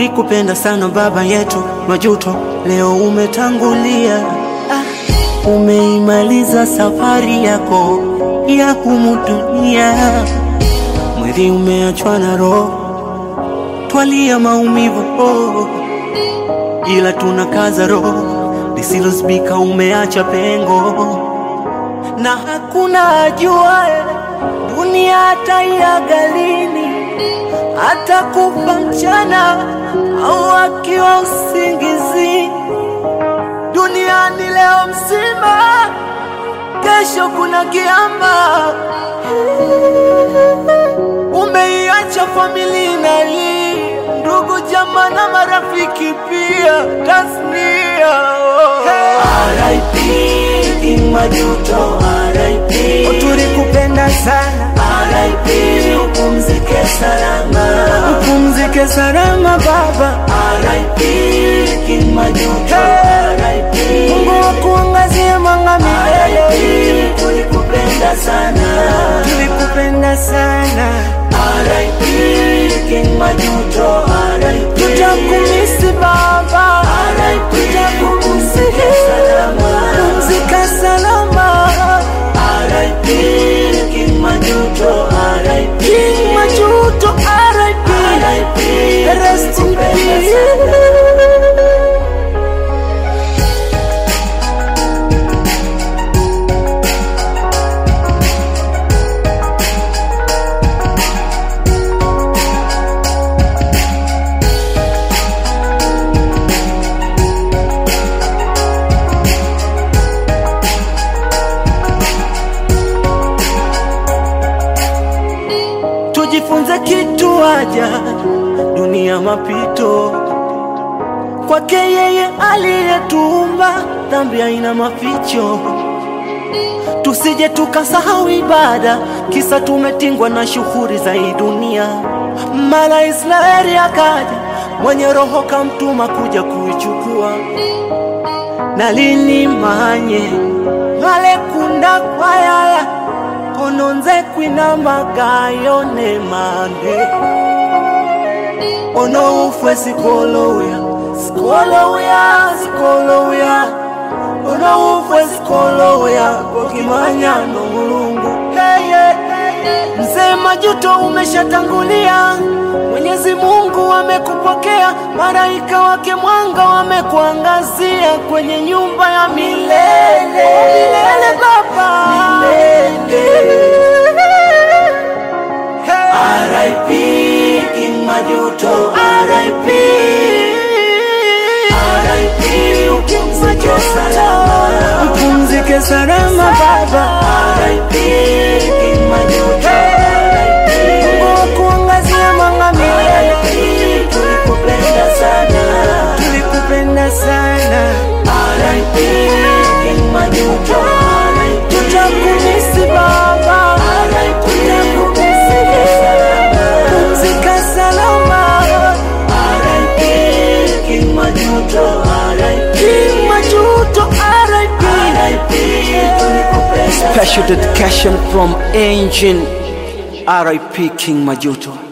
tulikupenda sana baba yetu Majuto, leo umetangulia. Ah, umeimaliza safari yako ya humu dunia, mwili umeachwa na roho, twalia maumivu oh, ila tunakaza roho, lisilozibika umeacha pengo, na hakuna ajuae dunia hataiaga lini hata kufa mchana au akiwa usingizi. Duniani leo mzima, kesho kuna kiama. Umeiacha familia inalia, ndugu jamaa na marafiki pia, tasnia RIP King Majuto, RIP tulikupenda sana, RIP upumzike salama, upumzike salama baba. RIP King Majuto, RIP Mungu akuangazie mwanga milele, RIP tulikupenda sana, tulikupenda sana, RIP King Majuto, RIP tutakumisi baba, RIP tutakumisi upumzike salama, pumzika salama, RIP King Majuto, RIP King Majuto, RIP, RIP rest in tulikupenda peace. sana. tujifunze kitu aja dunia mapito kwake yeye aliyetuumba dhambi haina maficho tusije tukasahau ibada kisa tumetingwa na shughuli za hii dunia mara israeli akaja mwenye roho kamtuma kuja kuichukua na lini manye ngalekunda kwayaya kononze kwina magayone mande ono ufwe sikolowya sikolowya sikolowya ono ufwe sikolowya kokimanya no mulungu hey, hey, hey. mzee majuto umeshatangulia mwenyezi mungu amekupokea malaika wake mwanga wamekuangazia kwenye nyumba ya milele milele baba milele. Hey. RIP King Majuto, RIP RIP upumzike salama, Mpumzike salama baba, RIP King Majuto, RIP Mungu akuangazia mwanga milele. RIP tulikupenda sana, Tulikupenda sana, RIP King Majuto, RIP tutakumisi baba, RIP tutakumisi salama, pumzika salama. RIP King Majuto, RIP King Majuto, RIP. RIP tulikupenda Special dedication from Engine, RIP King Majuto.